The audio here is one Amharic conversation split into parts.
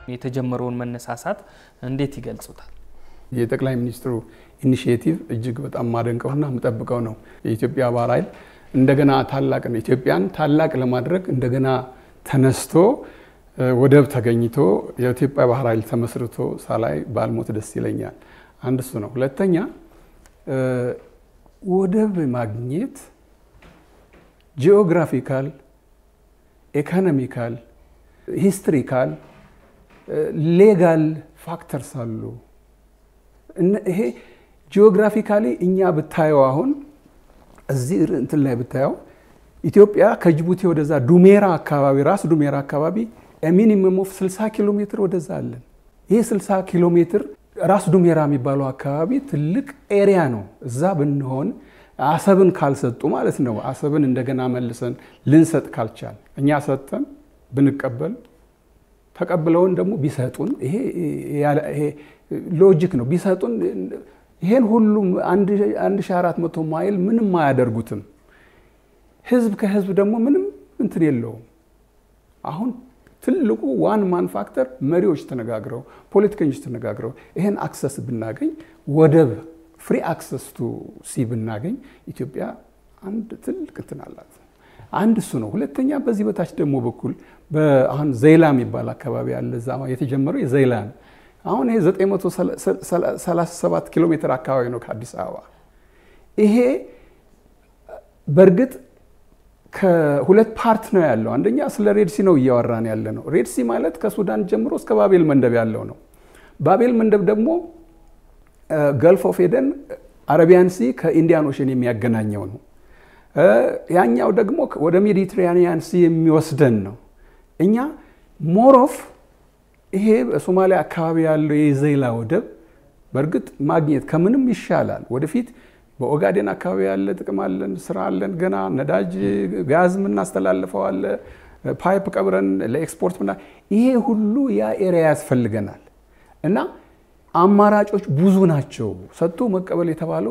የተጀመረውን መነሳሳት እንዴት ይገልጹታል? የጠቅላይ ሚኒስትሩ ኢኒሽቲቭ እጅግ በጣም ማደንቀውና የምጠብቀው ነው። የኢትዮጵያ ባህር ኃይል እንደገና ታላቅ ነው። ኢትዮጵያን ታላቅ ለማድረግ እንደገና ተነስቶ ወደብ ተገኝቶ የኢትዮጵያ ባህር ኃይል ተመስርቶ ሳላይ ባልሞት ደስ ይለኛል። አንድ እሱ ነው። ሁለተኛ ወደብ ማግኘት ጂኦግራፊካል፣ ኢኮኖሚካል፣ ሂስትሪካል፣ ሌጋል ፋክተርስ አሉ። ይሄ ጂኦግራፊካሊ እኛ ብታየው አሁን እዚህ እንትን ላይ ብታየው ኢትዮጵያ ከጅቡቲ ወደዛ ዱሜራ አካባቢ ራስ ዱሜራ አካባቢ ሚኒመም ኦፍ 60 ኪሎ ሜትር ወደዛ አለን። ይህ 60 ኪሎ ሜትር ራስ ዱሜራ የሚባለው አካባቢ ትልቅ ኤሪያ ነው። እዛ ብንሆን አሰብን ካልሰጡ ማለት ነው። አሰብን እንደገና መልሰን ልንሰጥ ካልቻል እኛ ሰጥተን ብንቀበል ተቀብለውን ደግሞ ቢሰጡን ይሄ ሎጂክ ነው። ቢሰጡን ይሄን ሁሉም 1400 ማይል ምንም አያደርጉትም። ህዝብ ከህዝብ ደግሞ ምንም እንትን የለውም። አሁን ትልቁ ዋን ማን ፋክተር መሪዎች ተነጋግረው ፖለቲከኞች ተነጋግረው ይሄን አክሰስ ብናገኝ ወደብ ፍሪ አክሰስ ቱ ሲ ብናገኝ ኢትዮጵያ አንድ ትልቅ እንትን አላት። አንድ እሱ ነው። ሁለተኛ በዚህ በታች ደግሞ በኩል አሁን ዘይላ የሚባል አካባቢ አለ። እዛ የተጀመረው የዘይላ ነው። አሁን ይሄ 937 ኪሎ ሜትር አካባቢ ነው ከአዲስ አበባ። ይሄ በእርግጥ ከሁለት ፓርት ነው ያለው። አንደኛ ስለ ሬድሲ ነው እያወራን ያለ ነው። ሬድሲ ማለት ከሱዳን ጀምሮ እስከ ባቤል መንደብ ያለው ነው። ባቤል መንደብ ደግሞ ገልፍ ኦፍ ኤደን አረቢያን ሲ ከኢንዲያን ኦሽን የሚያገናኘው ነው። ያኛው ደግሞ ወደ ሜዲትራኒያን ሲ የሚወስደን ነው። እኛ ሞሮፍ ይሄ በሶማሊያ አካባቢ ያለው የዘይላ ወደብ በእርግጥ ማግኘት ከምንም ይሻላል። ወደፊት በኦጋዴን አካባቢ ያለ ጥቅም አለን፣ ስራ አለን፣ ገና ነዳጅ ጋዝ የምናስተላልፈው አለ፣ ፓይፕ ቀብረን ለኤክስፖርት ምና ይሄ ሁሉ ያ ኤሪያ ያስፈልገናል እና አማራጮች ብዙ ናቸው። ሰጥቶ መቀበል የተባለው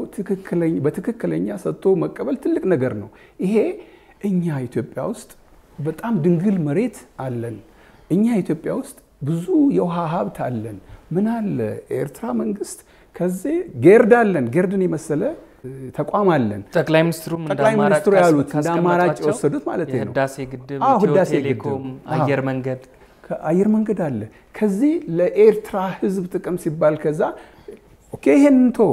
በትክክለኛ ሰጥቶ መቀበል ትልቅ ነገር ነው። ይሄ እኛ ኢትዮጵያ ውስጥ በጣም ድንግል መሬት አለን። እኛ ኢትዮጵያ ውስጥ ብዙ የውሃ ሀብት አለን። ምን አለ ኤርትራ መንግስት ከዚህ ጌርድ አለን። ጌርድን የመሰለ ተቋም አለን። ጠቅላይ ሚኒስትሩም ጠቅላይ ሚኒስትሩ ያሉት እንደ አማራጭ የወሰዱት ማለት ነው። የህዳሴ ግድብ፣ አዎ፣ ኢትዮ ህዳሴ ቴሌኮም፣ ግድብ። አየር መንገድ አየር መንገድ አለ። ከዚህ ለኤርትራ ህዝብ ጥቅም ሲባል ከዛ ኦኬ ይሄን ቶ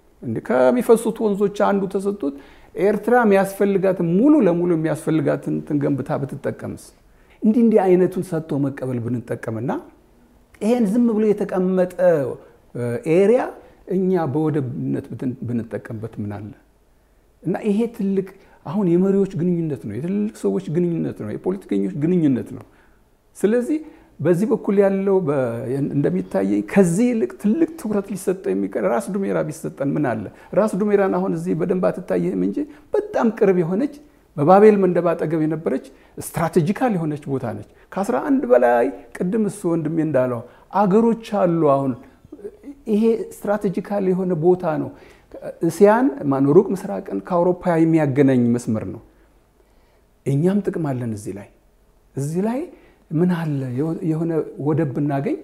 ከሚፈሱት ወንዞች አንዱ ተሰጡት ኤርትራ የሚያስፈልጋትን ሙሉ ለሙሉ የሚያስፈልጋትን ትንገንብታ ብትጠቀምስ እንዲህ እንዲህ አይነቱን ሰጥቶ መቀበል ብንጠቀምና ይሄን ዝም ብሎ የተቀመጠ ኤሪያ እኛ በወደብነት ብንጠቀምበት ምን አለ እና ይሄ ትልቅ አሁን የመሪዎች ግንኙነት ነው፣ የትልልቅ ሰዎች ግንኙነት ነው፣ የፖለቲከኞች ግንኙነት ነው። ስለዚህ በዚህ በኩል ያለው እንደሚታየኝ ከዚህ ይልቅ ትልቅ ትኩረት ሊሰጠው የሚቀር ራስ ዱሜራ ቢሰጠን ምን አለ። ራስ ዱሜራን አሁን እዚህ በደንብ አትታየህም እንጂ በጣም ቅርብ የሆነች በባቤል መንደብ አጠገብ የነበረች ስትራቴጂካል የሆነች ቦታ ነች። ከአስራ አንድ በላይ ቅድም እሱ ወንድሜ እንዳለው አገሮች አሉ። አሁን ይሄ ስትራቴጂካል የሆነ ቦታ ነው። እስያን ማነው ሩቅ ምስራቅን ከአውሮፓ የሚያገናኝ መስመር ነው። እኛም ጥቅም አለን እዚህ ላይ እዚህ ላይ ምን አለ የሆነ ወደብ ብናገኝ፣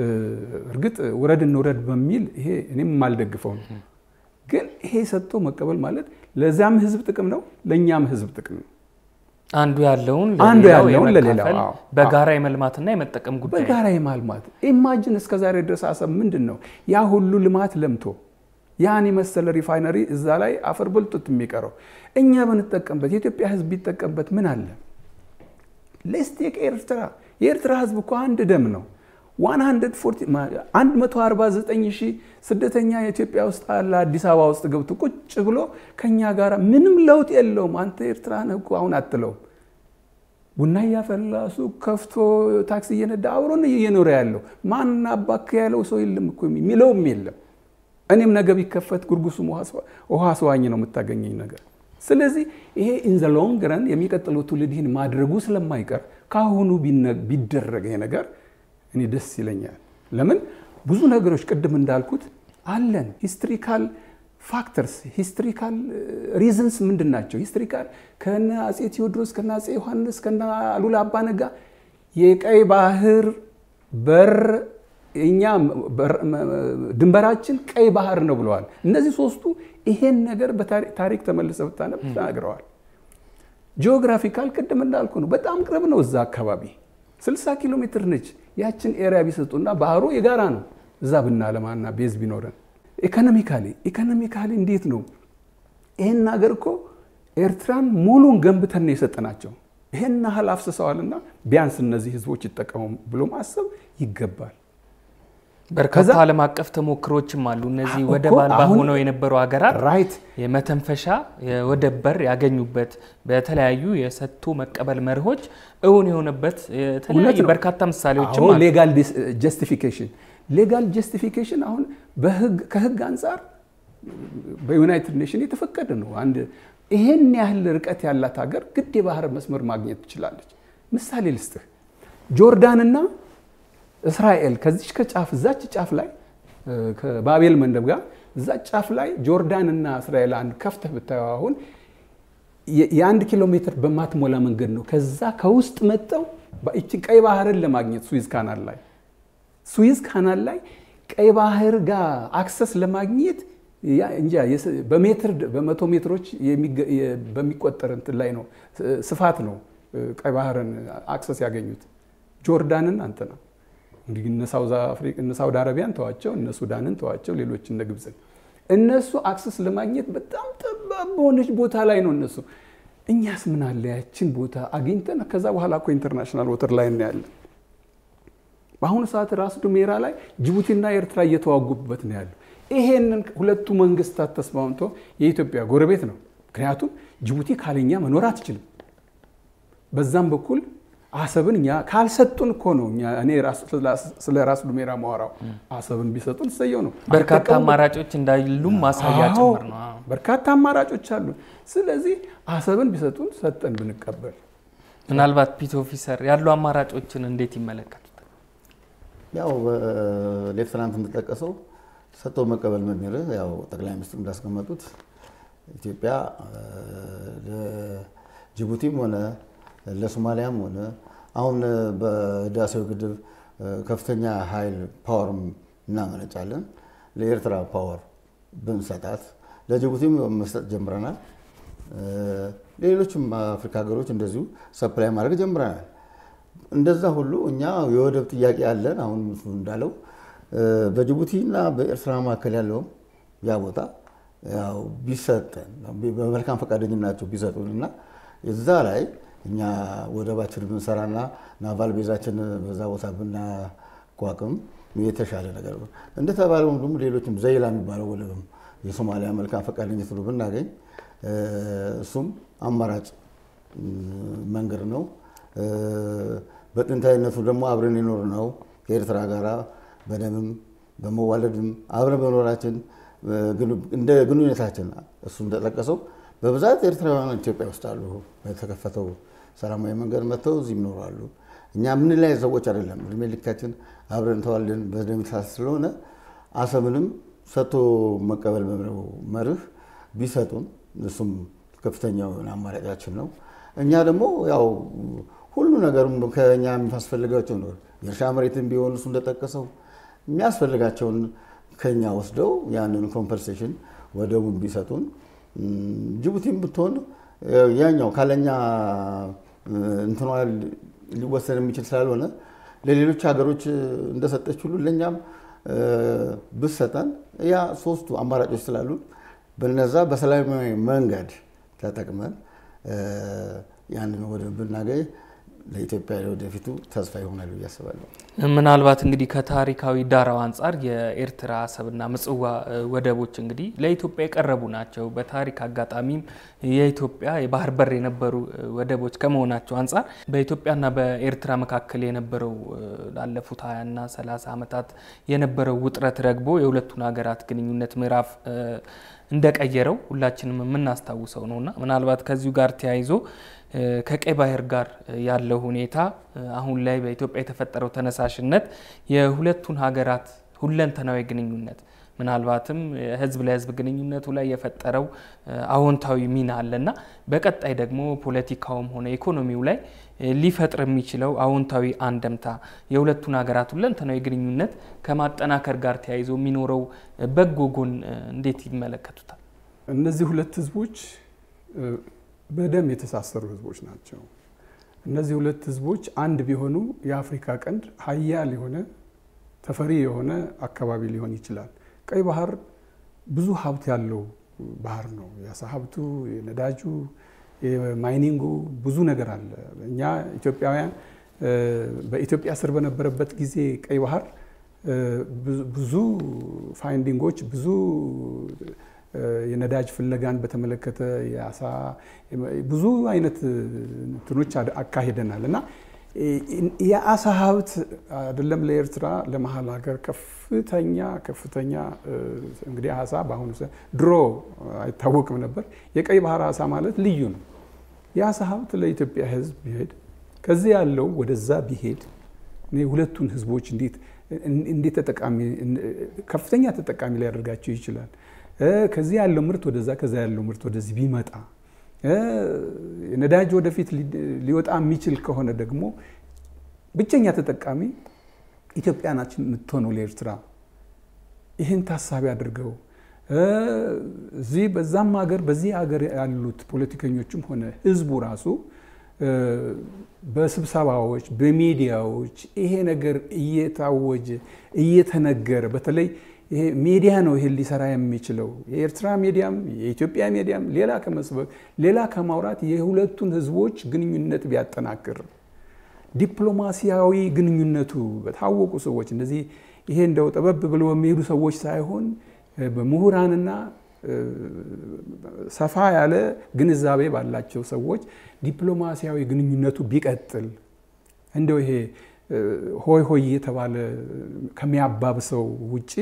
እርግጥ ውረድ እንውረድ በሚል ይሄ እኔም የማልደግፈው ነው። ግን ይሄ ሰጥቶ መቀበል ማለት ለዚያም ህዝብ ጥቅም ነው፣ ለእኛም ህዝብ ጥቅም ነው። አንዱ ያለውን አንዱ ለሌላው ያለውን ለሌላው፣ የመካፈል አዎ። በጋራ የመልማትና የመጠቀም ጉዳይ ነው። በጋራ የማልማት ኢማጅን እስከ ዛሬ ድረስ አሰብ ምንድን ነው ያ ሁሉ ልማት ለምቶ ያን የመሰለ ሪፋይነሪ እዛ ላይ አፈር በልቶት የሚቀረው እኛ ብንጠቀምበት የኢትዮጵያ ህዝብ ቢጠቀምበት ምን አለ? ሌስቴክ ኤርትራ የኤርትራ ህዝብ እኮ አንድ ደም ነው። 149 ሺህ ስደተኛ የኢትዮጵያ ውስጥ አለ። አዲስ አበባ ውስጥ ገብቶ ቁጭ ብሎ ከኛ ጋር ምንም ለውጥ የለውም። አንተ ኤርትራ ነህ እኮ አሁን አትለውም። ቡና እያፈላ ሱቅ ከፍቶ ታክሲ እየነዳ አብሮን እየኖረ ያለው ማን አባክ ያለው ሰው የለም እኮ የሚለውም የለም። እኔም ነገ ቢከፈት ጉርጉሱም ውሃ ስዋኝ ነው የምታገኘኝ ነገር። ስለዚህ ይሄ ኢንዘ ሎንግ ረን የሚቀጥለው ትውልድ ይህን ማድረጉ ስለማይቀር ከአሁኑ ቢደረግ ይሄ ነገር እኔ ደስ ይለኛል። ለምን ብዙ ነገሮች ቅድም እንዳልኩት አለን። ሂስትሪካል ፋክተርስ ሂስትሪካል ሪዝንስ ምንድን ናቸው? ሂስትሪካል ከነ አፄ ቴዎድሮስ ከነ አፄ ዮሐንስ ከነ አሉላ አባነጋ የቀይ ባህር በር እኛ ድንበራችን ቀይ ባህር ነው ብለዋል። እነዚህ ሶስቱ ይሄን ነገር በታሪክ ተመልሰ ብታነብ ተናግረዋል። ጂኦግራፊካል ቅድም እንዳልኩ ነው፣ በጣም ቅርብ ነው። እዛ አካባቢ 60 ኪሎ ሜትር ነች። ያችን ኤሪያ ቢሰጡና ባህሩ የጋራ ነው። እዛ ብናለማና ቤዝ ቢኖረን ኢኮኖሚካሊ ኢኮኖሚካሊ እንዴት ነው ይሄን ሀገር እኮ ኤርትራን ሙሉን ገንብተን ነው የሰጠናቸው። ይሄን ያህል አፍስሰዋልና ቢያንስ እነዚህ ህዝቦች ይጠቀሙ ብሎ ማሰብ ይገባል። በርካታ ዓለም አቀፍ ተሞክሮችም አሉ። እነዚህ ወደብ አልባ ሆነው የነበሩ ሀገራት ራይት የመተንፈሻ የወደብ በር ያገኙበት በተለያዩ የሰጥቶ መቀበል መርሆች እውን የሆነበት የተለያዩ በርካታ ምሳሌዎችም አሉ። ሌጋል ጀስቲፊኬሽን ሌጋል ጀስቲፊኬሽን አሁን ከህግ አንጻር በዩናይትድ ኔሽን የተፈቀደ ነው። አንድ ይሄን ያህል ርቀት ያላት ሀገር ግድ የባህር መስመር ማግኘት ትችላለች። ምሳሌ ልስጥህ። ጆርዳንና እስራኤል ከዚች ከጫፍ እዛች ጫፍ ላይ ከባቤል መንደብ ጋር እዛ ጫፍ ላይ ጆርዳንና እስራኤል አንድ ከፍተህ ብታየው አሁን የአንድ ኪሎ ሜትር በማትሞላ መንገድ ነው። ከዛ ከውስጥ መጠው ይችን ቀይ ባህርን ለማግኘት ስዊዝ ካናል ላይ ስዊዝ ካናል ላይ ቀይ ባህር ጋር አክሰስ ለማግኘት እንጃ በሜትር በመቶ ሜትሮች በሚቆጠር እንትን ላይ ነው ስፋት ነው ቀይ ባህርን አክሰስ ያገኙት። ጆርዳንን አንተ ነው እንግዲህ እነ ሳውዲ አረቢያን ተዋቸው፣ እነ ሱዳንን ተዋቸው፣ ሌሎች እነ ግብፅን እነሱ አክሰስ ለማግኘት በጣም ጠባብ በሆነች ቦታ ላይ ነው እነሱ። እኛስ ምን አለ ያችን ቦታ አግኝተን ከዛ በኋላ እኮ ኢንተርናሽናል ወተር ላይ እናያለን። በአሁኑ ሰዓት ራስ ዱሜራ ላይ ጅቡቲና ኤርትራ እየተዋጉበት ነው ያለው። ይሄንን ሁለቱ መንግስታት ተስማምቶ የኢትዮጵያ ጎረቤት ነው። ምክንያቱም ጅቡቲ ካለኛ መኖር አትችልም። በዛም በኩል አሰብን እኛ ካልሰጡን እኮ ነው እኔ ስለ ራስ ዱሜራ ማወራው። አሰብን ቢሰጡን እሰየው ነው። በርካታ አማራጮች እንዳሉም ማሳያ ጭምር ነው። በርካታ አማራጮች አሉ። ስለዚህ አሰብን ቢሰጡን ሰጠን ብንቀበል። ምናልባት ፒት ኦፊሰር ያሉ አማራጮችን እንዴት ይመለከቱታል? ያው ሌፍትናንት እንደጠቀሰው ሰጥቶ መቀበል መርህ ያው ጠቅላይ ሚኒስትሩ እንዳስቀመጡት ኢትዮጵያ ለጅቡቲም ሆነ ለሶማሊያም ሆነ አሁን በህዳሴው ግድብ ከፍተኛ ኃይል ፓወር እናመነጫለን። ለኤርትራ ፓወር ብንሰጣት ለጅቡቲም መስጠት ጀምረናል። ሌሎችም አፍሪካ ሀገሮች እንደዚሁ ሰፕላይ ማድረግ ጀምረናል። እንደዛ ሁሉ እኛ የወደብ ጥያቄ አለን። አሁን እንዳለው በጅቡቲ እና በኤርትራ መካከል ያለውም ያ ቦታ ያው ቢሰጠን በመልካም ፈቃደኝናቸው ቢሰጡን እና እዛ ላይ እኛ ወደባችን ብንሰራና ናቫል ቤዛችን በዛ ቦታ ብናቋቁም የተሻለ ነገር ነው። እንደተባለው ደግሞ ሌሎችም ዘይላ የሚባለው ወደብም የሶማሊያ መልካም ፈቃደኝነት ብሎ ብናገኝ እሱም አማራጭ መንገድ ነው። በጥንታዊነቱ ደግሞ አብረን የኖር ነው ከኤርትራ ጋራ በደምም በመዋለድም አብረን በኖራችን እንደ ግንኙነታችን እሱ እንደጠቀሰው በብዛት ኤርትራውያን ኢትዮጵያ ውስጥ አሉ። በተከፈተው ሰላማዊ መንገድ መጥተው እዚህ ይኖራሉ። እኛ ምን ላይ ሰዎች አይደለም። እድሜ ልካችን አብረን ተዋልደን በደም የተሳሰርን ስለሆነ አሰብንም ሰጥቶ መቀበል በሚለው መርህ ቢሰጡን እሱም ከፍተኛው አማራጫችን ነው። እኛ ደግሞ ያው ሁሉ ነገርም ከኛ የሚያስፈልጋቸው ነው። የእርሻ መሬትን ቢሆን እሱ እንደጠቀሰው የሚያስፈልጋቸውን ከኛ ወስደው ያንን ኮምፐንሴሽን ወደቡን ቢሰጡን ጅቡቲም ብትሆን ያኛው ካለኛ እንትኗ ሊወሰን የሚችል ስላልሆነ ለሌሎች ሀገሮች እንደሰጠች ሁሉ ለእኛም ብሰጠን ያ ሶስቱ አማራጮች ስላሉን በነዛ በሰላማዊ መንገድ ተጠቅመን ያንን ወደብ ብናገኝ ለኢትዮጵያ ወደፊቱ ተስፋ ይሆናል ብዬ አስባለሁ። ምናልባት እንግዲህ ከታሪካዊ ዳራው አንጻር የኤርትራ አሰብና ምጽዋ ወደቦች እንግዲህ ለኢትዮጵያ የቀረቡ ናቸው። በታሪክ አጋጣሚም የኢትዮጵያ የባህር በር የነበሩ ወደቦች ከመሆናቸው አንጻር በኢትዮጵያና በኤርትራ መካከል የነበረው ላለፉት ሀያና ሰላሳ ዓመታት የነበረው ውጥረት ረግቦ የሁለቱን ሀገራት ግንኙነት ምዕራፍ እንደቀየረው ሁላችንም የምናስታውሰው ነውና ምናልባት ከዚሁ ጋር ተያይዞ ከቀይ ባህር ጋር ያለው ሁኔታ አሁን ላይ በኢትዮጵያ የተፈጠረው ተነሳሽነት የሁለቱን ሀገራት ሁለንተናዊ ግንኙነት ምናልባትም ህዝብ ለህዝብ ግንኙነቱ ላይ የፈጠረው አዎንታዊ ሚና አለና በቀጣይ ደግሞ ፖለቲካውም ሆነ ኢኮኖሚው ላይ ሊፈጥር የሚችለው አዎንታዊ አንደምታ የሁለቱን ሀገራት ሁለንተናዊ ግንኙነት ከማጠናከር ጋር ተያይዞ የሚኖረው በጎ ጎን እንዴት ይመለከቱታል? እነዚህ ሁለት ህዝቦች በደም የተሳሰሩ ህዝቦች ናቸው። እነዚህ ሁለት ህዝቦች አንድ ቢሆኑ የአፍሪካ ቀንድ ሀያል የሆነ ተፈሪ የሆነ አካባቢ ሊሆን ይችላል። ቀይ ባህር ብዙ ሀብት ያለው ባህር ነው። የአሳ ሀብቱ፣ የነዳጁ፣ የማይኒንጉ ብዙ ነገር አለ። እኛ ኢትዮጵያውያን በኢትዮጵያ ስር በነበረበት ጊዜ ቀይ ባህር ብዙ ፋይንዲንጎች ብዙ የነዳጅ ፍለጋን በተመለከተ የአሳ ብዙ አይነት እንትኖች አካሂደናል እና የአሳ ሀብት አይደለም ለኤርትራ ለመሀል ሀገር ከፍተኛ ከፍተኛ እንግዲህ አሳ በአሁኑ ድሮ አይታወቅም ነበር። የቀይ ባህር አሳ ማለት ልዩ ነው። የአሳ ሀብት ለኢትዮጵያ ሕዝብ ቢሄድ ከዚህ ያለው ወደዛ ቢሄድ እኔ ሁለቱን ሕዝቦች እንዴት እንዴት ተጠቃሚ ከፍተኛ ተጠቃሚ ሊያደርጋቸው ይችላል። ከዚህ ያለው ምርት ወደዛ ከዛ ያለው ምርት ወደዚህ ቢመጣ ነዳጅ ወደፊት ሊወጣ የሚችል ከሆነ ደግሞ ብቸኛ ተጠቃሚ ኢትዮጵያ ናችን የምትሆነው ለኤርትራ። ይህን ታሳቢ አድርገው እዚህ በዛም ሀገር በዚህ ሀገር ያሉት ፖለቲከኞችም ሆነ ህዝቡ ራሱ በስብሰባዎች በሚዲያዎች ይሄ ነገር እየታወጀ እየተነገረ በተለይ ይሄ ሚዲያ ነው ይሄን ሊሰራ የሚችለው። የኤርትራ ሚዲያም የኢትዮጵያ ሚዲያም ሌላ ከመስበክ ሌላ ከማውራት የሁለቱን ህዝቦች ግንኙነት ቢያጠናክር ዲፕሎማሲያዊ ግንኙነቱ በታወቁ ሰዎች እንደዚህ ይሄ እንደው ጠበብ ብለው የሚሄዱ ሰዎች ሳይሆን በምሁራንና ሰፋ ያለ ግንዛቤ ባላቸው ሰዎች ዲፕሎማሲያዊ ግንኙነቱ ቢቀጥል እንደው ይሄ ሆይ ሆይ የተባለ ከሚያባብሰው ውጪ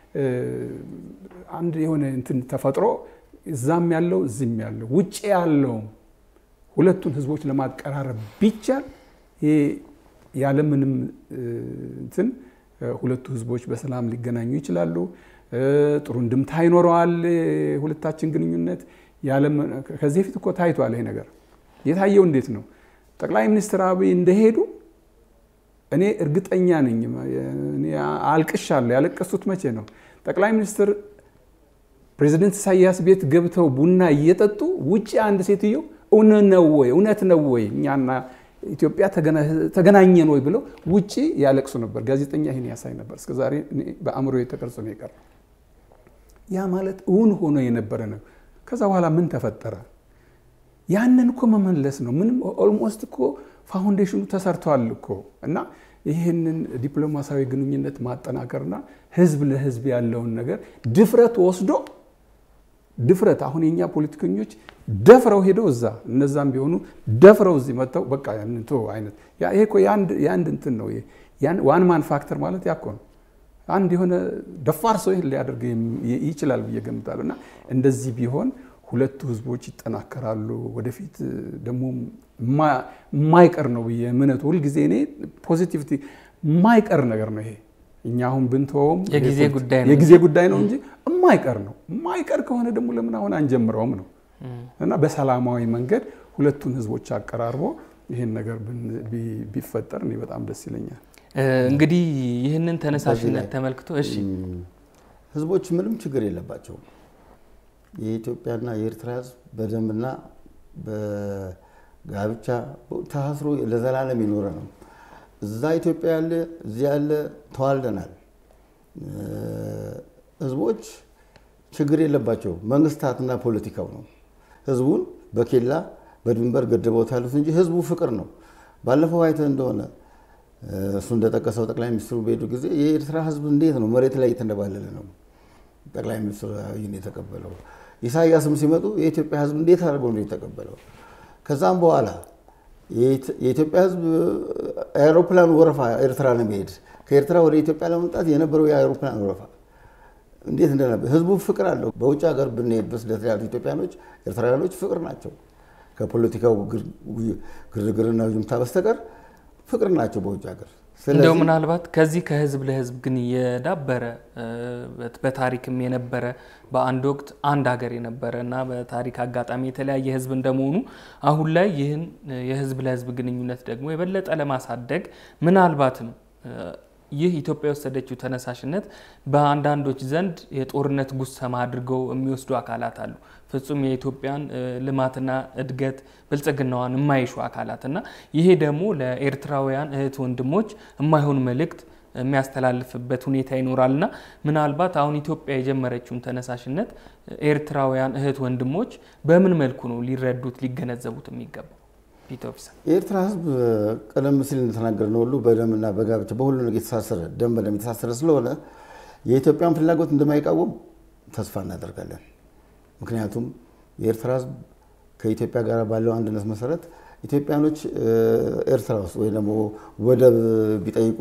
አንድ የሆነ እንትን ተፈጥሮ እዛም ያለው እዚህም ያለው ውጭ ያለውም ሁለቱን ህዝቦች ለማቀራረብ ቢቻል ይሄ ያለምንም እንትን ሁለቱ ህዝቦች በሰላም ሊገናኙ ይችላሉ። ጥሩ እንድምታ ይኖረዋል። ሁለታችን ግንኙነት ከዚህ በፊት እኮ ታይቷል። ይሄ ነገር የታየው እንዴት ነው? ጠቅላይ ሚኒስትር አብይ እንደሄዱ እኔ እርግጠኛ ነኝ። አልቅሻለሁ። ያለቀሱት መቼ ነው? ጠቅላይ ሚኒስትር ፕሬዚደንት ኢሳያስ ቤት ገብተው ቡና እየጠጡ ውጭ አንድ ሴትዮ እውነት ነው ወይ እውነት ነው ወይ እኛና ኢትዮጵያ ተገናኘን ወይ ብለው ውጭ ያለቅሱ ነበር። ጋዜጠኛ ይህን ያሳይ ነበር። እስከዛሬ በአእምሮ የተቀርጾ ነው የቀረ። ያ ማለት እውን ሆኖ የነበረ ነው። ከዛ በኋላ ምን ተፈጠረ? ያንን እኮ መመለስ ነው። ምንም ኦልሞስት እኮ ፋውንዴሽኑ ተሰርተዋል እኮ እና ይህንን ዲፕሎማሲያዊ ግንኙነት ማጠናከርና ህዝብ ለህዝብ ያለውን ነገር ድፍረት ወስዶ ድፍረት አሁን የኛ ፖለቲከኞች ደፍረው ሄደው እዛ እነዛም ቢሆኑ ደፍረው እዚህ መጥተው በቃ ያንንቶ አይነት ይሄ እኮ የአንድ እንትን ነው። ዋን ማን ፋክተር ማለት ያኮ ነው። አንድ የሆነ ደፋር ሰው ይህን ሊያደርግ ይችላል ብዬ ገምታለሁ። እና እንደዚህ ቢሆን ሁለቱ ህዝቦች ይጠናከራሉ። ወደፊት ደግሞ የማይቀር ነው ብዬ እምነቱ ሁልጊዜ እኔ ፖዚቲቪቲ የማይቀር ነገር ነው ይሄ እኛ አሁን ብንተወውም የጊዜ ጉዳይ ነው የጊዜ ጉዳይ ነው እንጂ የማይቀር ነው። የማይቀር ከሆነ ደግሞ ለምን አሁን አንጀምረውም ነው እና በሰላማዊ መንገድ ሁለቱን ህዝቦች አቀራርቦ ይህን ነገር ቢፈጠር እኔ በጣም ደስ ይለኛል። እንግዲህ ይህንን ተነሳሽነት ተመልክቶ እሺ ህዝቦች ምንም ችግር የለባቸውም። የኢትዮጵያና የኤርትራ ህዝብ በደንብና በጋብቻ ተሳስሮ ለዘላለም የኖረ ነው። እዛ ኢትዮጵያ ያለ እዚህ ያለ ተዋልደናል። ህዝቦች ችግር የለባቸው። መንግስታትና ፖለቲካው ነው ህዝቡን በኬላ በድንበር ገድበውት ያሉት እንጂ ህዝቡ ፍቅር ነው። ባለፈው አይተህ እንደሆነ እሱ እንደጠቀሰው ጠቅላይ ሚኒስትሩ በሄዱ ጊዜ የኤርትራ ህዝብ እንዴት ነው መሬት ላይ እየተንደባለለ ነው ጠቅላይ ሚኒስትሩ አብይን የተቀበለው። ኢሳያስም ሲመጡ የኢትዮጵያ ህዝብ እንዴት አድርገው ነው የተቀበለው። ከዛም በኋላ የኢትዮጵያ ህዝብ የአውሮፕላን ወረፋ ኤርትራ ለመሄድ ከኤርትራ ወደ ኢትዮጵያ ለመምጣት የነበረው የአውሮፕላን ወረፋ እንዴት እንደነበር ህዝቡ ፍቅር አለው። በውጭ ሀገር ብንሄድ በስደት ያሉ ኢትዮጵያኖች፣ ኤርትራውያኖች ፍቅር ናቸው። ከፖለቲካው ግርግርና ጁምታ በስተቀር ፍቅር ናቸው በውጭ ሀገር። እንደው ምናልባት ከዚህ ከህዝብ ለህዝብ ግን የዳበረ በታሪክም የነበረ በአንድ ወቅት አንድ ሀገር የነበረ እና በታሪክ አጋጣሚ የተለያየ ህዝብ እንደመሆኑ አሁን ላይ ይህን የህዝብ ለህዝብ ግንኙነት ደግሞ የበለጠ ለማሳደግ ምናልባትም ይህ ኢትዮጵያ የወሰደችው ተነሳሽነት በአንዳንዶች ዘንድ የጦርነት ጉሰማ አድርገው የሚወስዱ አካላት አሉ። ፍጹም የኢትዮጵያን ልማትና እድገት ብልጽግናዋን የማይሹ አካላት እና ይሄ ደግሞ ለኤርትራውያን እህት ወንድሞች የማይሆን መልእክት የሚያስተላልፍበት ሁኔታ ይኖራልና ምናልባት አሁን ኢትዮጵያ የጀመረችውን ተነሳሽነት ኤርትራውያን እህት ወንድሞች በምን መልኩ ነው ሊረዱት ሊገነዘቡት የሚገባው? የኤርትራ ህዝብ ቀደም ሲል እንደተናገርነው ሁሉ በደምና በጋብቻ በሁሉ ነገር የተሳሰረ ደም በደም የተሳሰረ ስለሆነ የኢትዮጵያን ፍላጎት እንደማይቃወም ተስፋ እናደርጋለን። ምክንያቱም የኤርትራ ህዝብ ከኢትዮጵያ ጋር ባለው አንድነት መሰረት ኢትዮጵያኖች ኤርትራ ውስጥ ወይ ደግሞ ወደብ ቢጠይቁ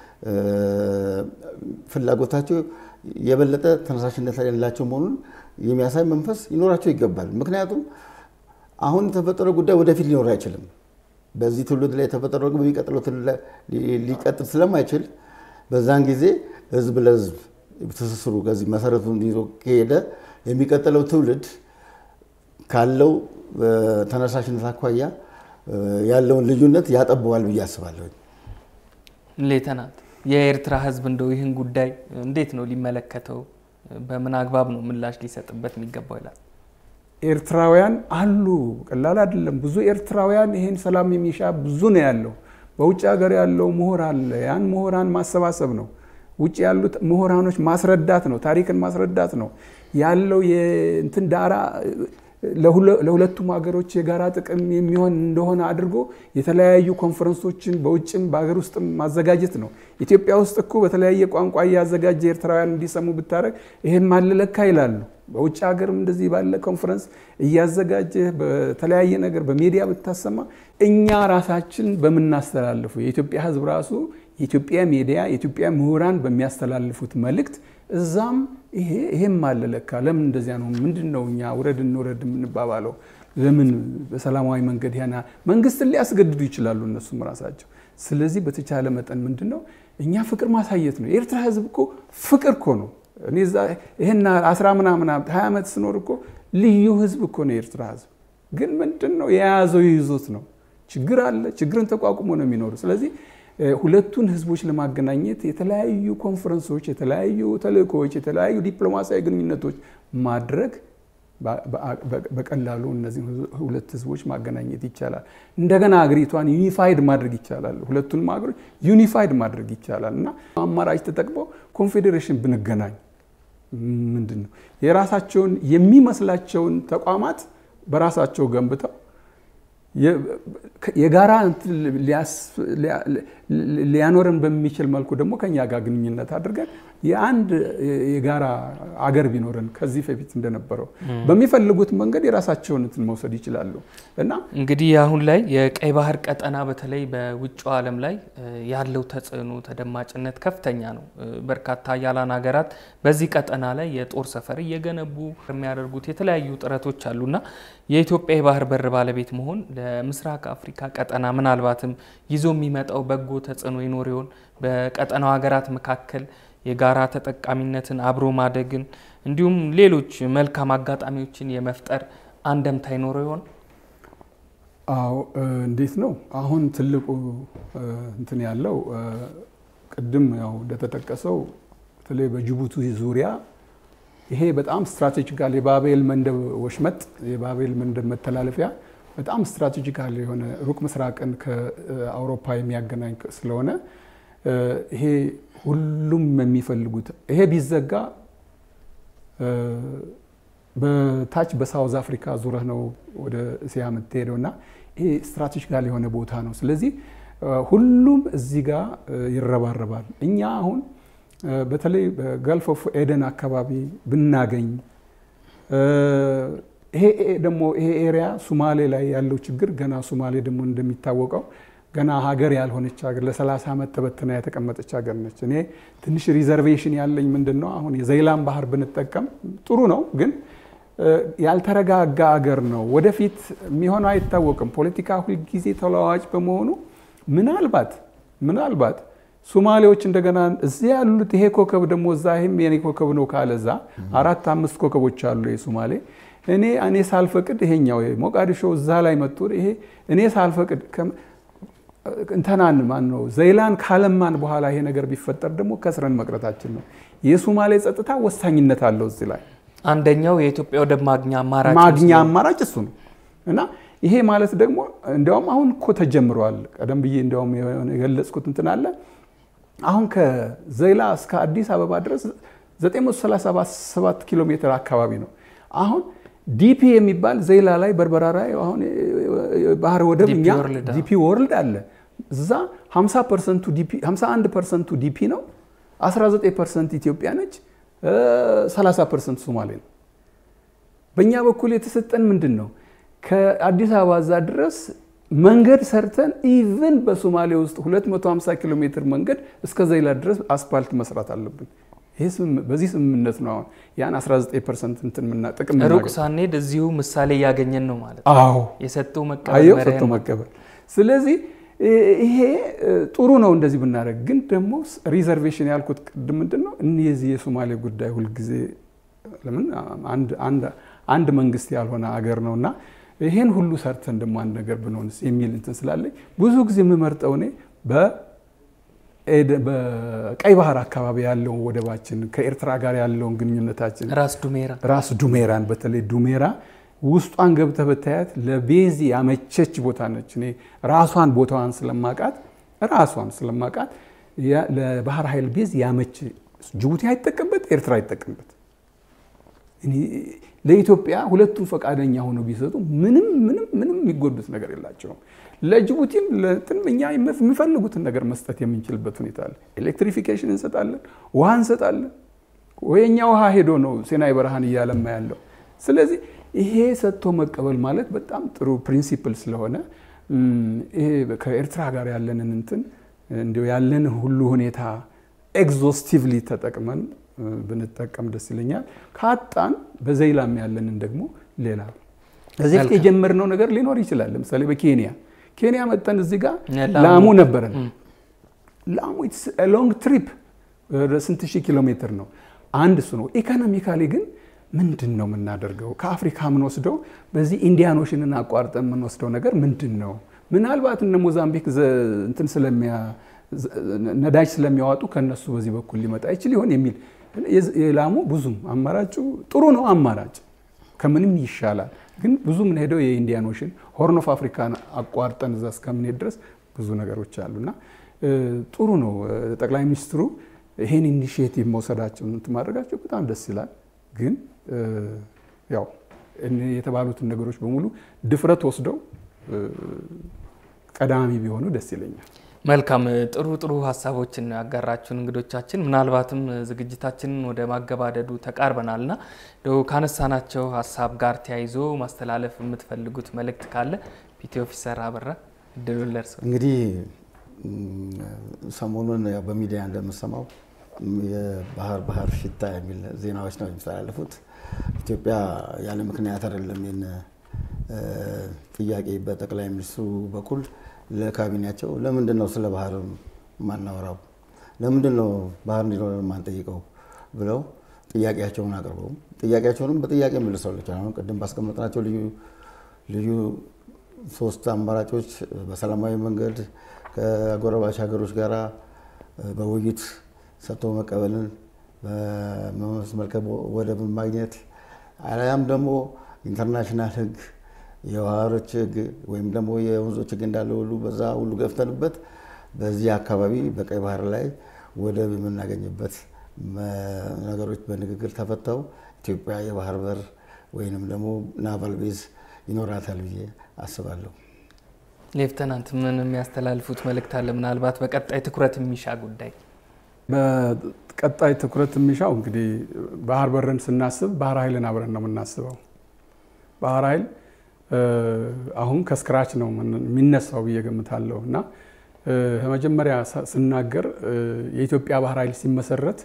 ፍላጎታቸው የበለጠ ተነሳሽነት ያላቸው መሆኑን የሚያሳይ መንፈስ ይኖራቸው ይገባል። ምክንያቱም አሁን የተፈጠረው ጉዳይ ወደፊት ሊኖር አይችልም። በዚህ ትውልድ ላይ የተፈጠረው በሚቀጥለው ትውልድ ላይ ሊቀጥል ስለማይችል በዛን ጊዜ ህዝብ ለህዝብ ትስስሩ ከዚህ መሰረቱን ይዞ ከሄደ የሚቀጥለው ትውልድ ካለው ተነሳሽነት አኳያ ያለውን ልዩነት ያጠበዋል ብዬ አስባለሁ። ሌተናንት፣ የኤርትራ ህዝብ እንደው ይህን ጉዳይ እንዴት ነው ሊመለከተው፣ በምን አግባብ ነው ምላሽ ሊሰጥበት የሚገባው ይላል? ኤርትራውያን አሉ፣ ቀላል አይደለም። ብዙ ኤርትራውያን ይሄን ሰላም የሚሻ ብዙ ነው ያለው። በውጭ ሀገር ያለው ምሁር አለ። ያን ምሁራን ማሰባሰብ ነው። ውጭ ያሉት ምሁራኖች ማስረዳት ነው። ታሪክን ማስረዳት ነው ያለው የእንትን ዳራ ለሁለቱም ሀገሮች የጋራ ጥቅም የሚሆን እንደሆነ አድርጎ የተለያዩ ኮንፈረንሶችን በውጭም በሀገር ውስጥም ማዘጋጀት ነው። ኢትዮጵያ ውስጥ እኮ በተለያየ ቋንቋ እያዘጋጀ ኤርትራውያን እንዲሰሙ ብታደረግ ይህም አልለካ ይላሉ። በውጭ ሀገርም እንደዚህ ባለ ኮንፈረንስ እያዘጋጀ በተለያየ ነገር በሚዲያ ብታሰማ እኛ ራሳችን በምናስተላልፉ የኢትዮጵያ ሕዝብ ራሱ የኢትዮጵያ ሚዲያ የኢትዮጵያ ምሁራን በሚያስተላልፉት መልእክት እዛም ይሄ ይሄም አለ ለካ ለምን እንደዚያ ነው? ምንድን ነው እኛ ውረድ እንውረድ የምንባባለው? ለምን በሰላማዊ መንገድ ያና መንግስትን ሊያስገድዱ ይችላሉ እነሱም ራሳቸው። ስለዚህ በተቻለ መጠን ምንድን ነው እኛ ፍቅር ማሳየት ነው። የኤርትራ ህዝብ እኮ ፍቅር እኮ ነው። እኔ ይህን አስራ ምናምን ሀያ ዓመት ስኖር እኮ ልዩ ህዝብ እኮ ነው የኤርትራ ህዝብ። ግን ምንድን ነው የያዘው ይዞት ነው። ችግር አለ። ችግርን ተቋቁሞ ነው የሚኖሩ። ስለዚህ ሁለቱን ህዝቦች ለማገናኘት የተለያዩ ኮንፈረንሶች፣ የተለያዩ ተልእኮዎች፣ የተለያዩ ዲፕሎማሲያዊ ግንኙነቶች ማድረግ በቀላሉ እነዚህ ሁለት ህዝቦች ማገናኘት ይቻላል። እንደገና አገሪቷን ዩኒፋይድ ማድረግ ይቻላል። ሁለቱንም ሀገሮች ዩኒፋይድ ማድረግ ይቻላል እና አማራጭ ተጠቅመው ኮንፌዴሬሽን ብንገናኝ ምንድን ነው የራሳቸውን የሚመስላቸውን ተቋማት በራሳቸው ገንብተው የጋራ ሊያኖረን በሚችል መልኩ ደግሞ ከኛ ጋር ግንኙነት አድርገን የአንድ የጋራ አገር ቢኖረን ከዚህ በፊት እንደነበረው በሚፈልጉት መንገድ የራሳቸውን እንትን መውሰድ ይችላሉ እና እንግዲህ አሁን ላይ የቀይ ባህር ቀጠና በተለይ በውጭው ዓለም ላይ ያለው ተጽዕኖ ተደማጭነት ከፍተኛ ነው። በርካታ ሀያላን ሀገራት በዚህ ቀጠና ላይ የጦር ሰፈር እየገነቡ የሚያደርጉት የተለያዩ ጥረቶች አሉና የኢትዮጵያ የባህር በር ባለቤት መሆን ለምስራቅ አፍሪካ ቀጠና ምናልባትም ይዞ የሚመጣው በጎ ተጽዕኖ ይኖር ይሆን? በቀጠናው ሀገራት መካከል የጋራ ተጠቃሚነትን አብሮ ማደግን እንዲሁም ሌሎች መልካም አጋጣሚዎችን የመፍጠር አንደምታ ይኖረው ይሆን? አዎ፣ እንዴት ነው አሁን ትልቁ እንትን ያለው ቅድም ያው እንደተጠቀሰው በተለይ በጅቡቲ ዙሪያ ይሄ በጣም ስትራቴጂካል የባቤል መንደብ ወሽመጥ የባቤል መንደብ መተላለፊያ በጣም ስትራቴጂካል የሆነ ሩቅ ምስራቅን ከአውሮፓ የሚያገናኝ ስለሆነ ይሄ ሁሉም የሚፈልጉት ይሄ ቢዘጋ በታች በሳውዝ አፍሪካ ዙረህ ነው ወደ እስያ የምትሄደው እና ይሄ ስትራቴጂካል የሆነ ቦታ ነው። ስለዚህ ሁሉም እዚህ ጋር ይረባረባል። እኛ አሁን በተለይ በገልፍ ኦፍ ኤደን አካባቢ ብናገኝ ይሄ ደግሞ ይሄ ኤሪያ ሱማሌ ላይ ያለው ችግር ገና ሱማሌ ደግሞ እንደሚታወቀው ገና ሀገር ያልሆነች ሀገር ለ30 ዓመት ተበትና የተቀመጠች ሀገር ነች። እኔ ትንሽ ሪዘርቬሽን ያለኝ ምንድን ነው አሁን የዘይላን ባህር ብንጠቀም ጥሩ ነው፣ ግን ያልተረጋጋ ሀገር ነው። ወደፊት የሚሆነው አይታወቅም። ፖለቲካ ሁልጊዜ ተለዋዋጭ በመሆኑ ምናልባት ምናልባት ሶማሌዎች እንደገና እዚህ ያሉት ይሄ ኮከብ ደግሞ እዛ ይህም የኔ ኮከብ ነው ካለ እዛ አራት አምስት ኮከቦች አሉ የሶማሌ እኔ እኔ ሳልፈቅድ ይሄኛው ሞቃዲሾ እዛ ላይ መጥቶ ይሄ እኔ ሳልፈቅድ እንተናን ማን ነው ዘይላን ካለማን በኋላ ይሄ ነገር ቢፈጠር ደግሞ ከስረን መቅረታችን ነው። የሶማሌ ጸጥታ ወሳኝነት አለው እዚህ ላይ አንደኛው የኢትዮጵያ ወደብ ማግኛ አማራጭ ማግኛ አማራጭ እሱ ነው እና ይሄ ማለት ደግሞ እንዲያውም አሁን እኮ ተጀምረዋል። ቀደም ብዬ እንዲያውም የገለጽኩት እንትን አለ አሁን ከዘይላ እስከ አዲስ አበባ ድረስ 937 ኪሎ ሜትር አካባቢ ነው። አሁን ዲፒ የሚባል ዘይላ ላይ በርበራ ላይ አሁን ባህር ወደብ እኛ ዲፒ ወርልድ አለ እዛ 51 ፐርሰንቱ ዲፒ ነው፣ 19 ፐርሰንት ኢትዮጵያ ነች፣ 30 ፐርሰንት ሶማሌ ነው። በእኛ በኩል የተሰጠን ምንድን ነው? ከአዲስ አበባ እዛ ድረስ መንገድ ሰርተን ኢቭን በሶማሌ ውስጥ 250 ኪሎ ሜትር መንገድ እስከ ዘይላ ድረስ አስፓልት መስራት አለብን። በዚህ ስምምነት ነው አሁን ያን 19 ፐርሰንት እንትን ጥቅም ሩቅ ሳንሄድ እዚሁ ምሳሌ እያገኘን ነው ማለት ነው። አዎ የሰጡ አየው መቀበል ሰጥቶ መቀበል። ስለዚህ ይሄ ጥሩ ነው እንደዚህ ብናደርግ፣ ግን ደግሞ ሪዘርቬሽን ያልኩት ቅድም ምንድን ነው እነዚህ የሶማሌ ጉዳይ ሁልጊዜ ለምን አንድ መንግስት ያልሆነ አገር ነው እና ይሄን ሁሉ ሰርተን ደግሞ አንድ ነገር ብንሆንስ የሚል እንትን ስላለኝ ብዙ ጊዜ የምመርጠው እኔ በቀይ ባህር አካባቢ ያለውን ወደባችን ከኤርትራ ጋር ያለውን ግንኙነታችን ራስ ዱሜራ ራስ ዱሜራን በተለይ ዱሜራ ውስጧን ገብተህ ብታያት ለቤዝ ያመቸች ቦታ ነች። እኔ ራሷን ቦታዋን ስለማቃት ራሷን ስለማቃት ለባህር ኃይል ቤዝ ያመች ጅቡቲ አይጠቀምበት፣ ኤርትራ አይጠቀምበት። ለኢትዮጵያ ሁለቱም ፈቃደኛ ሆነው ቢሰጡ ምንም ምንም ምንም የሚጎዱት ነገር የላቸውም። ለጅቡቲም ለእንትንም እኛ የሚፈልጉትን ነገር መስጠት የምንችልበት ሁኔታ አለ። ኤሌክትሪፊኬሽን እንሰጣለን፣ ውሃ እንሰጣለን። ወየኛ ውሃ ሄዶ ነው ሴናይ በረሃን እያለማ ያለው። ስለዚህ ይሄ ሰጥቶ መቀበል ማለት በጣም ጥሩ ፕሪንሲፕል ስለሆነ ይሄ ከኤርትራ ጋር ያለንን እንትን እንዲያው ያለንን ሁሉ ሁኔታ ኤግዞስቲቭሊ ተጠቅመን ብንጠቀም ደስ ይለኛል። ካጣን በዘይላም ያለንን ደግሞ ሌላ እዚህ ፊት የጀመርነው ነገር ሊኖር ይችላል። ለምሳሌ በኬንያ ኬንያ መጠን እዚህ ጋር ላሙ ነበረን። ላሙ ሎንግ ትሪፕ ስንት ሺህ ኪሎ ሜትር ነው። አንድ እሱ ነው። ኢኮኖሚካሊ ግን ምንድን ነው የምናደርገው? ከአፍሪካ የምንወስደው በዚህ ኢንዲያን ኦሽንን አቋርጠን የምንወስደው ነገር ምንድን ነው? ምናልባት እነ ሞዛምቢክ እንትን ስለሚያ ነዳጅ ስለሚያዋጡ ከነሱ በዚህ በኩል ሊመጣ ይችል ይሆን የሚል የላሙ ብዙም አማራጩ ጥሩ ነው። አማራጭ ከምንም ይሻላል። ግን ብዙ የምንሄደው የኢንዲያን ኦሽን ሆርን ኦፍ አፍሪካን አቋርጠን እዛ እስከምንሄድ ድረስ ብዙ ነገሮች አሉና ጥሩ ነው። ጠቅላይ ሚኒስትሩ ይሄን ኢኒሽቲቭ መውሰዳቸው እንትን ማድረጋቸው በጣም ደስ ይላል። ግን ያው የተባሉትን ነገሮች በሙሉ ድፍረት ወስደው ቀዳሚ ቢሆኑ ደስ ይለኛል። መልካም ጥሩ ጥሩ ሀሳቦችን ያጋራችሁን እንግዶቻችን፣ ምናልባትም ዝግጅታችንን ወደ ማገባደዱ ተቃርበናልና ካነሳናቸው ሀሳብ ጋር ተያይዞ ማስተላለፍ የምትፈልጉት መልእክት ካለ ፒቲ ኦፊሰር አበራ እድሉን ለእርስዎ። እንግዲህ ሰሞኑን ያው በሚዲያ እንደምሰማው የባህር ባህር ሽታ የሚል ዜናዎች ነው የሚተላለፉት። ኢትዮጵያ ያለ ምክንያት አይደለም ይህን ጥያቄ በጠቅላይ ሚኒስትሩ በኩል ለካቢኔያቸው ለምንድን ነው ስለ ባህር ማናወራው? ለምንድን ነው ባህር እንዲኖር ማንጠይቀው? ብለው ጥያቄያቸውን አቅርበው ጥያቄያቸውንም በጥያቄ መልሰውላቸዋል። አሁን ቅድም ባስቀመጥናቸው ልዩ ልዩ ሶስት አማራጮች በሰላማዊ መንገድ ከአጎራባች ሀገሮች ጋር በውይይት ሰጥቶ መቀበልን በመስመርከብ ወደብን ማግኘት አሊያም ደግሞ ኢንተርናሽናል ሕግ የባህሮች ሕግ ወይም ደግሞ የወንዞች ሕግ እንዳለ ሁሉ በዛ ሁሉ ገፍተንበት በዚህ አካባቢ በቀይ ባህር ላይ ወደብ የምናገኝበት ነገሮች በንግግር ተፈተው ኢትዮጵያ የባህር በር ወይንም ደግሞ ናቫል ቤዝ ይኖራታል ብዬ አስባለሁ። ሌፍተናንት ምን የሚያስተላልፉት መልእክት አለ? ምናልባት በቀጣይ ትኩረት የሚሻ ጉዳይ በቀጣይ ትኩረት የሚሻው እንግዲህ ባህር በርን ስናስብ ባህር ኃይልን አብረን ነው የምናስበው። ባህር ኃይል አሁን ከስክራች ነው የሚነሳው ብዬ ገምታለሁ እና ከመጀመሪያ ስናገር የኢትዮጵያ ባህር ኃይል ሲመሰረት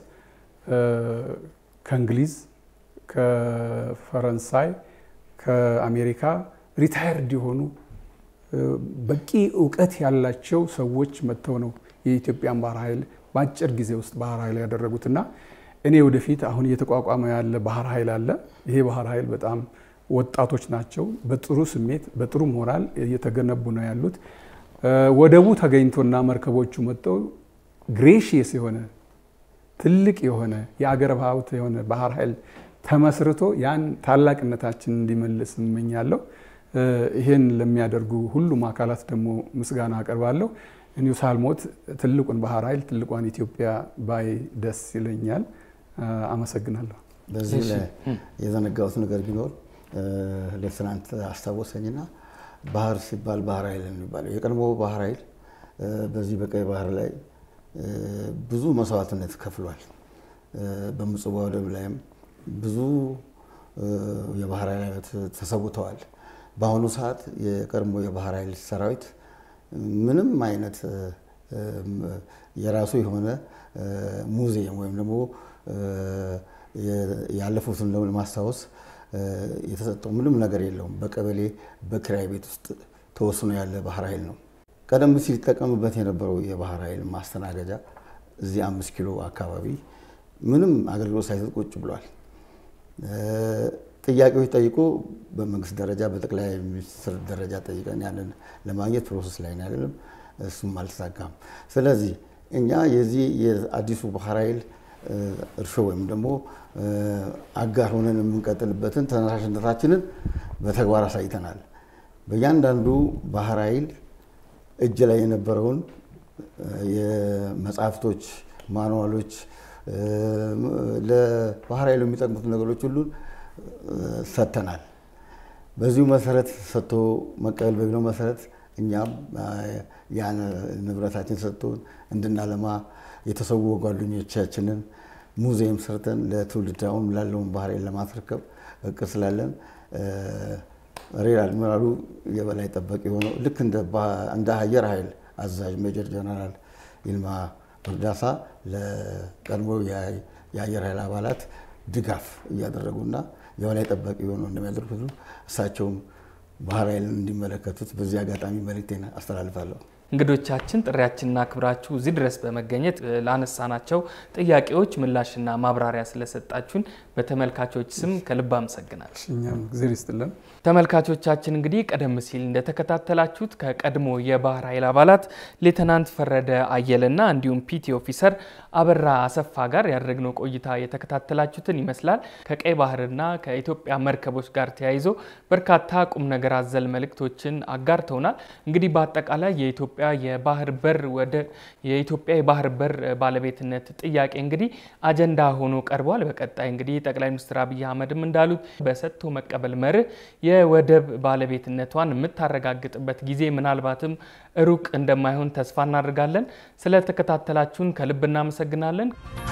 ከእንግሊዝ፣ ከፈረንሳይ፣ ከአሜሪካ ሪታየርድ የሆኑ በቂ እውቀት ያላቸው ሰዎች መጥተው ነው የኢትዮጵያን ባህር ኃይል በአጭር ጊዜ ውስጥ ባህር ኃይል ያደረጉትና እኔ ወደፊት አሁን እየተቋቋመ ያለ ባህር ኃይል አለ። ይሄ ባህር ኃይል በጣም ወጣቶች ናቸው። በጥሩ ስሜት በጥሩ ሞራል እየተገነቡ ነው ያሉት። ወደቡ ተገኝቶና መርከቦቹ መጥተው ግሬሽየስ የሆነ ትልቅ የሆነ የአገር ሀብት የሆነ ባህር ኃይል ተመስርቶ ያን ታላቅነታችን እንዲመልስ እመኛለሁ። ይህን ለሚያደርጉ ሁሉም አካላት ደግሞ ምስጋና አቀርባለሁ። እኒሁ ሳልሞት ትልቁን ባህር ኃይል ትልቋን ኢትዮጵያ ባይ ደስ ይለኛል። አመሰግናለሁ። በዚህ ላይ የዘነጋሁት ነገር ቢኖር ሌትናንት አስታወሰኝና ባህር ሲባል ባህር ኃይል የሚባለው የቀድሞ ባህር ኃይል በዚህ በቀይ ባህር ላይ ብዙ መስዋዕትነት ከፍሏል። በምጽዋ ወደብ ላይም ብዙ የባህር ኃይላት ተሰውተዋል። በአሁኑ ሰዓት የቀድሞ የባህር ኃይል ሰራዊት ምንም አይነት የራሱ የሆነ ሙዚየም ወይም ደግሞ ያለፉትን ለማስታወስ የተሰጠው ምንም ነገር የለውም። በቀበሌ በኪራይ ቤት ውስጥ ተወስኖ ያለ ባህር ኃይል ነው። ቀደም ሲል ይጠቀምበት የነበረው የባህር ኃይል ማስተናገጃ እዚህ አምስት ኪሎ አካባቢ ምንም አገልግሎት ሳይሰጥ ቁጭ ብሏል። ጥያቄዎች ጠይቆ በመንግስት ደረጃ በጠቅላይ ሚኒስትር ደረጃ ጠይቀን ያንን ለማግኘት ፕሮሰስ ላይ አይደለም፣ እሱም አልተሳካም። ስለዚህ እኛ የዚህ የአዲሱ ባህር ኃይል እርሾ ወይም ደግሞ አጋር ሆነን የምንቀጥልበትን ተነሳሽነታችንን በተግባር አሳይተናል። በእያንዳንዱ ባህር ኃይል እጅ ላይ የነበረውን የመጽሐፍቶች፣ ማኑዋሎች ለባህር ኃይሉ የሚጠቅሙት ነገሮች ሁሉን ሰጥተናል። በዚሁ መሰረት ሰጥቶ መቀበል በሚለው መሰረት እኛም ያን ንብረታችን ሰጥቶን እንድናለማ የተሰዉ ጓደኞቻችንን ሙዚየም ሰርተን ለትውልድ አሁን ላለውን ባህር ኃይል ለማስረከብ እቅድ ስላለን ሬር አድሚራሉ የበላይ ጠባቂ የሆነው ልክ እንደ አየር ኃይል አዛዥ ሜጀር ጀነራል ይልማ እርዳሳ ለቀድሞ የአየር ኃይል አባላት ድጋፍ እያደረጉና የበላይ ጠባቂ የሆነው እንደሚያደርጉት እሳቸውም ባህር ኃይልን እንዲመለከቱት በዚህ አጋጣሚ መልእክቴን አስተላልፋለሁ። እንግዶቻችን ጥሪያችንን አክብራችሁ እዚህ ድረስ በመገኘት ላነሳናቸው ጥያቄዎች ምላሽና ማብራሪያ ስለሰጣችሁን በተመልካቾች ስም ከልብ አመሰግናለሁ። እኛም እግዜር ይስጥልን። ተመልካቾቻችን እንግዲህ ቀደም ሲል እንደተከታተላችሁት ከቀድሞ የባህር ኃይል አባላት ሌተናንት ፈረደ አየለና እንዲሁም ፒቲ ኦፊሰር አበራ አሰፋ ጋር ያደረግነው ቆይታ የተከታተላችሁትን ይመስላል። ከቀይ ባህርና ከኢትዮጵያ መርከቦች ጋር ተያይዞ በርካታ ቁም ነገር አዘል መልእክቶችን አጋርተውናል። እንግዲህ በአጠቃላይ የኢትዮጵያ የባህር በር ወደ የኢትዮጵያ የባህር በር ባለቤትነት ጥያቄ እንግዲህ አጀንዳ ሆኖ ቀርቧል። በቀጣይ እንግዲህ ጠቅላይ ሚኒስትር አብይ አህመድም እንዳሉት በሰጥቶ መቀበል መርህ የወደብ ባለቤትነቷን የምታረጋግጥበት ጊዜ ምናልባትም ሩቅ እንደማይሆን ተስፋ እናደርጋለን። ስለተከታተላችሁን ከልብ እናመሰግናለን።